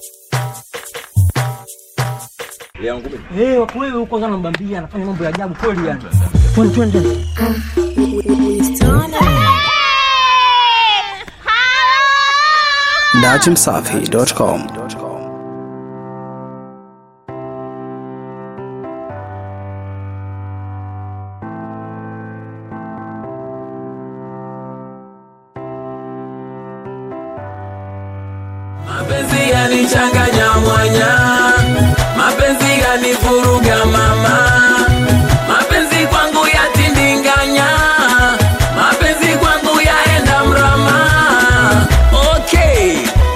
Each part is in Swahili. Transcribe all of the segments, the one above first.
Lea ngumi. Eh, wako wewe huko kwanza unambambia anafanya mambo ya ajabu kweli yani. Twende twende. Dachimsafi.com Mapenzi yanichanganya mwanya, mapenzi yanivuruga mama, mapenzi kwangu yatindinganya, mapenzi kwangu yaenda mrama. Okay,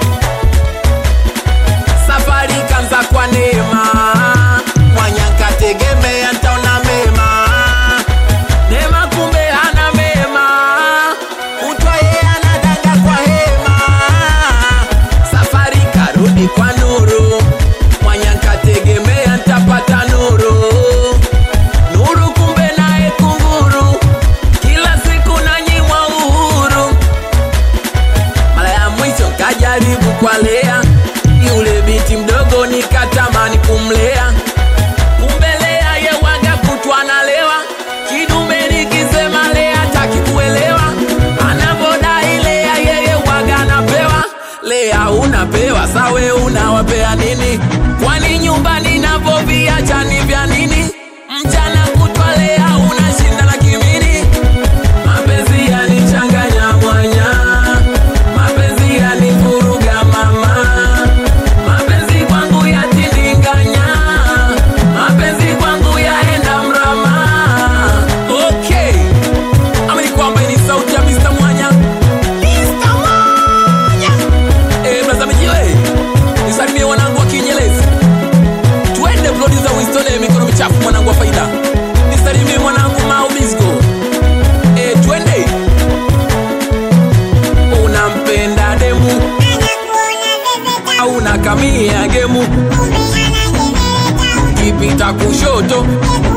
safari kanza kwa neema, mwanya kategemea ntaona mema, neema kumbe hana mema, kutwa ye anadanga kwa hema safari karudi kwa nuru mwanya nkategemea ntapata nuru nuru kumbe naye kunguru kila siku nanyimwa uhuru mara ya mwisho kajaribu kwa lea yule binti mdogo nikatamani kumlea kumbe lea yewaga kutwa nalewa kidume nikisema lea taki kuelewa anavodai lea yeye waga anapewa lea unapewa sawe unawapea nini kwani nyumbani navoviacha ni vya nini mchana kutwa lea unashinda na kimini mapenzi yanichanganya mwanya mapenzi yanivuruga mama mapenzi kwangu yatindinganya mapenzi kwangu yaenda mrama okay amini kwamba hii ni sauti ya Mr. Mwanya Mr. Mwanya eh blaza mijile nisalimie wanangu wa Kinyelezi twende plodi za Winston eh, mikono michafu mwanangu wa faida nisalimie mwanangu Mao Bisco eh twende unampenda demu au unakamia gemu kipita kushoto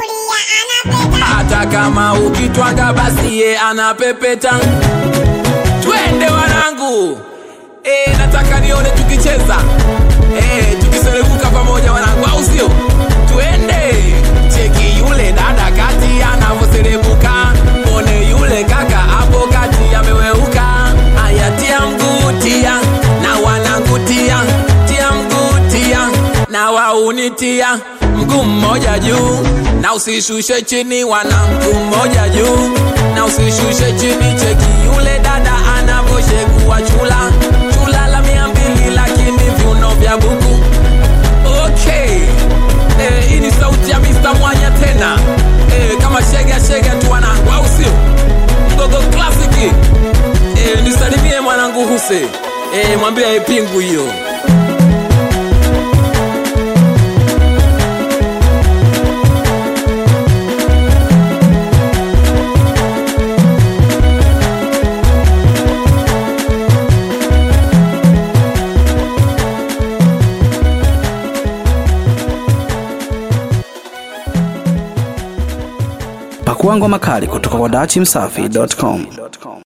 hata kama ukitwanga basi ye anapepeta twende wanangu e, nataka nione tukicheza e, tukiserebuka pamoja wanangu au sio twende cheki yule dada kati anavyoserebuka mone yule kaka hapo kati ameweuka aya tia mguu tia na wanangutia tia mguu tia na waunitia mguu mmoja juu na usishushe chini wana mguu mmoja juu na usishushe chini cheki yule dada anavyoshegua chula chula la mia mbili lakini viuno vya buku okay eh, hii ni sauti ya Mr. Mwanya tena eh, kama shega shega tu wanangu au sio mgogo klasiki eh, nisalimie mwanangu Huse eh, mwambie aipingu hiyo Pakua ngoma kali kutoka kwa Dachimsafi.com